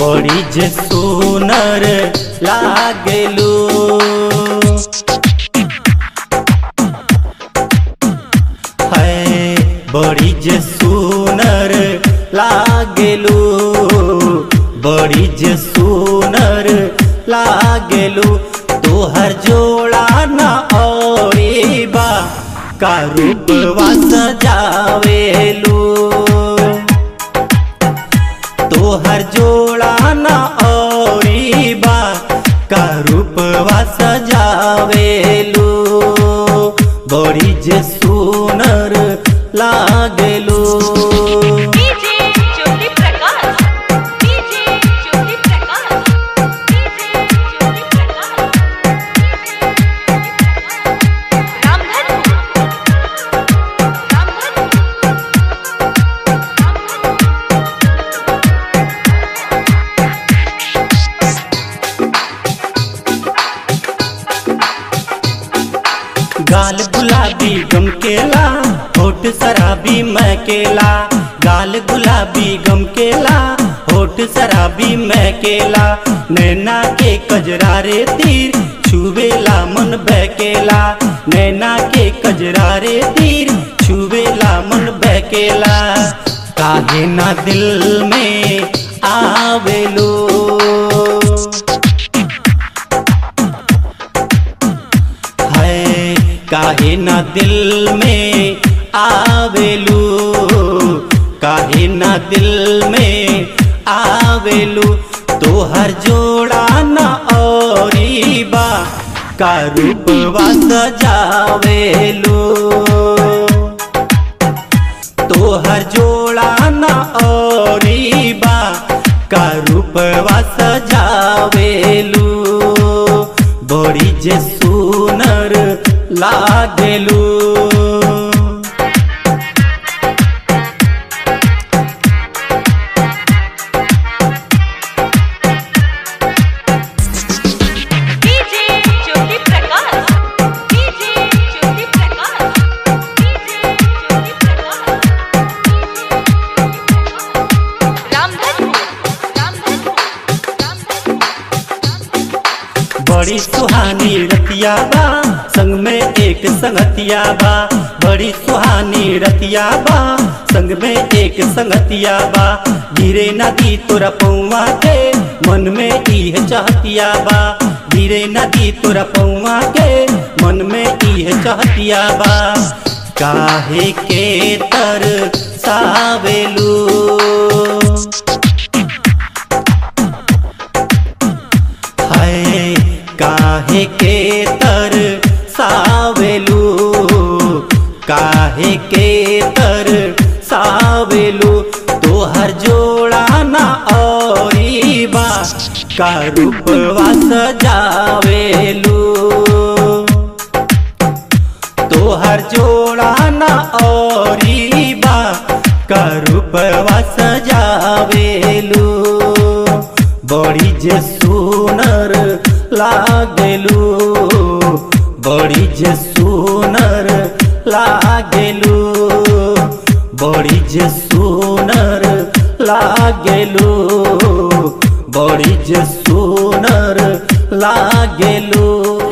बड़ी जे सुनर लागेलू है बड़ी जे सुनर लागेलू बड़ी जे सुनर लागेलू तोहर जोड़ा न औरी बा का रूपवा सजावेलू तोहर जोड़ा न औरी बा का रूपवा सजावेलू बड़ी जे सुनर लागेलू DJ Jyoti Prakash DJ Jyoti Prakash DJ Jyoti Prakash Ramdhanpur Ramdhanpur गाल गुलाबी गम केला होठ शराबी महकेला गाल गुलाबी गम केला होठ शराबी महकेला नैना के कजरारे तीर छुवेला मन बहकेला नैना के कजरारे तीर छुवेला मन बहकेला काहे ना दिल में आवेलो है काहे ना दिल में आवेलू काहे ना दिल में आवेलू तोहर जोड़ा न औरी बा का रूपवा सजावेलू तोहर जोड़ा न औरी बा का रूपवा सजावेलू बड़ी जे सुनर लागेलू DJ Jyoti Prakash DJ Jyoti Prakash DJ Jyoti Prakash Ramdhanpur Ramdhanpur Ramdhanpur बड़ी सुहानी रतिया बा संग में एक संगतिया बा बड़ी सुहानी रतिया बा संग में एक संगतिया बा गिरे नदी तोरा पौवा के मन में इह चाहतिया बा गिरे नदी तोरा पौवा के मन में इह चाहतिया बा काहे के तर सावेलू है काहे के तर सावेलू काहे के तर सावेलू तोहर जोड़ा न औरी बा का रूपवा सजावेलू तोहर जोड़ा न औरी बा का रूपवा सजावेलू बड़ी जे सुनर लागेलू बड़ी जे सुनर लागेलू बड़ी जे सुनर लागेलू बड़ी जे सुनर लागेलू